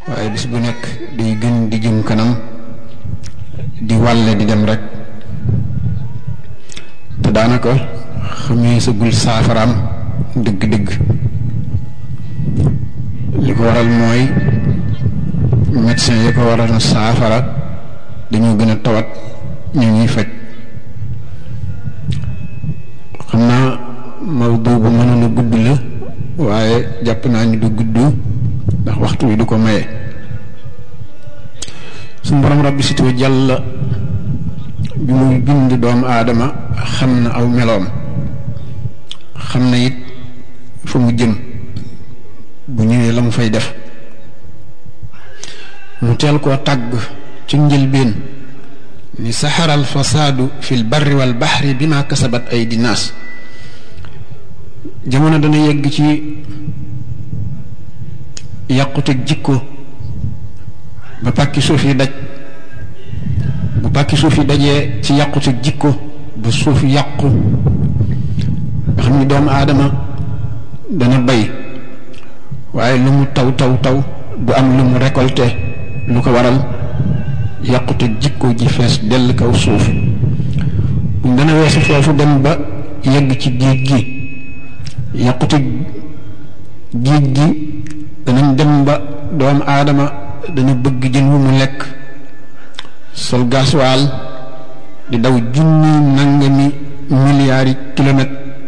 waaye bis bu nekk day gën di jëm kanam di wàlle di dem rek te daanaka xamee sagul saafaraam dëgg-dëgg li ko waral mooy médecin yi ko waral na saafara dañoo gën a tawat ñu ñuy faj xam naa mawdu bu mënoon a gudd la waaye jàpp naa ni du gudd ndax waxtu wi du ko maye suñu borom rabbi sitoo jàll bi muy bind doomu aadama xam na aw meloom xam na it fa mu jëm bu ñëwee la mu fay def mu teel koo tàgg ci njëlbeen ni saxaral fasaadu fil barri wal baxri bi ma kasabat ay dinaas jamono dana yegg ci yàquteg jikko ba pàkki suuf yi daj bu pàkki suuf yi dajee ci yàquteg jikko ba suuf yàqu nga xam ni doomu aadama dana bay waaye lu mu taw taw taw du am lu mu récolté lu ko waral yàqute jikko ji fees dell kaw suuf buñ dana weesu foofu dem ba yegg ci géej gi yàqute géej gi danañ dem ba doomu aadama dana bëgg jën wu mu lekk sol gaswaal di daw junni nangami milliards yi kilomètres